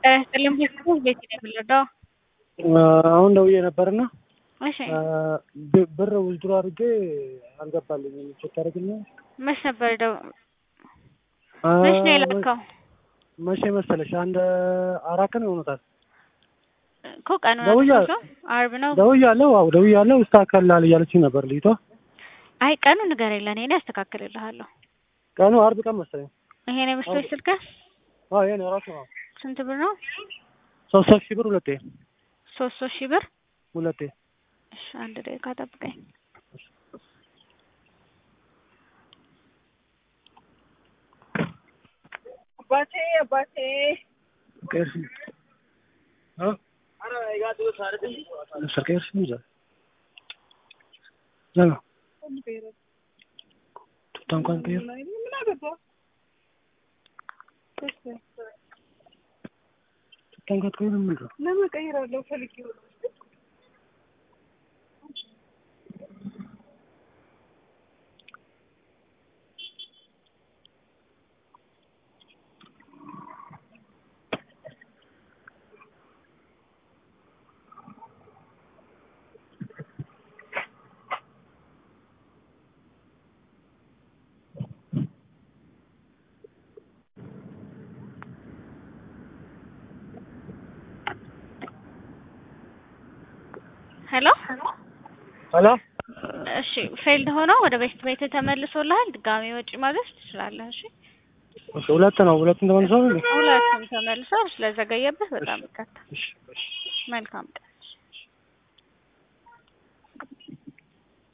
ጥልም ቤት ቤት ነው የምንረዳው። አሁን ደውዬ ነበርና እሺ ብ- ብር ውዝድሮ አድርጌ አልገባልኝም። ቼክ ታደርግልኝ? መች ነበር ደው መች ነው የላከው? መቼ መሰለሽ? አንድ አራት ቀን ይሆኑታል። እኮ ቀኑ ደውያ- አድርሶ አርብ ነው። ደውያለሁ። አዎ ደውያለሁ። ይስተካከላል እያለችኝ ነበር ልጅቷ። አይ ቀኑ ንገረኝ ለእኔ እኔ አስተካክልልሃለሁ። ቀኑ አርብ ቀን መሰለኝ። ይሄ ነው የምስቶች ስልክህ? አዎ ይሄ ነው ራሱ ነው። ስንት ብር ነው? ሶስት ሶስት ሺህ ብር ሁለቴ ሶስት ሶስት ሺህ ብር። ሁለቴ እሺ አንድ ደቂቃ ጠብቀኝ። አባቴ አባቴ ቀርሽ አ ሰርቀሽ ነው ዛ ዛ ቱታ እንኳን ቀይር ምን አገባ ቱታ እንኳን ቀይር ምን ነው ለምን ቀይራለሁ ፈልጌ ነው ሄሎ ሄሎ እሺ ፌልድ ሆኖ ወደ ቤት ቤት ተመልሶልሃል። ድጋሚ ወጪ ማዘዝ ትችላለህ። እሺ እሺ ሁለት ነው ሁለቱም ተመልሷል ሁለቱም ተመልሷል። ስለዘገየብህ በጣም ይቅርታ። እሺ እሺ መልካም ቀን